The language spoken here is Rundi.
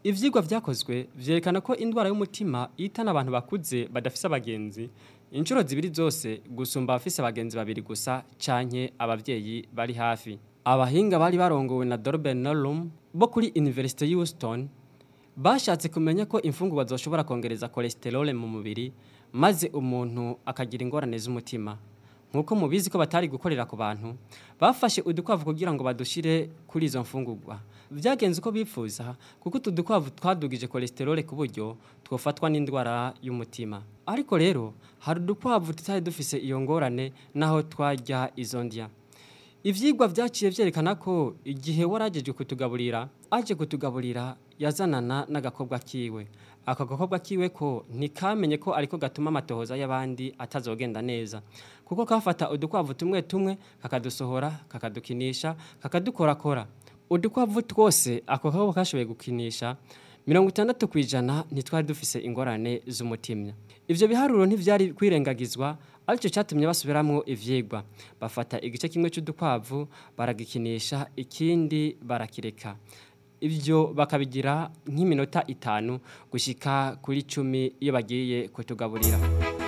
ivyigwa vyakozwe vyerekana ko indwara y'umutima ihitana abantu bakuze badafise abagenzi inshuro zibiri zose gusumba abafise abagenzi babiri gusa canke abavyeyi bari hafi abahinga bari barongowe na Dorben Norum bo kuri University Houston bashatse kumenya ko imfungurwa zoshobora kongereza cholesterol mu mubiri maze umuntu akagira ingorane z'umutima nkuko mubizi ko batari gukorera ku bantu bafashe udukwavu kugira ngo badushire kuri izo mfungurwa vyagenze uko bipfuza kuko utu dukwavu twadugije cholesterol ku buryo twofatwa n'indwara y'umutima ariko rero hari udukwavu tutari dufise iyo ngorane naho twarya izo ndya ivyigwa vyaciye vyerekana ko igihe waragejwe kutugaburira aje kutugaburira yazanana n'agakobwa kiwe ako gakobwa kiwe ko ntikamenye ko ariko gatuma amatohoza y'abandi atazogenda neza kuko kafata udukwavu tumwe tumwe kakadusohora kakadukinisha kakadukorakora udukwavu twose ako gakobwa kashoboye gukinisha mirongo itandatu ku ijana ntitwari dufise ingorane z'umutima ivyo biharuro ntivyari kwirengagizwa aricyo cyatumye basubiramwo ivyigwa bafata igice kimwe cy'udukwavu baragikinisha ikindi barakireka ibyo bakabigira nk'iminota itanu gushika kuri cumi iyo bagiye kutugaburira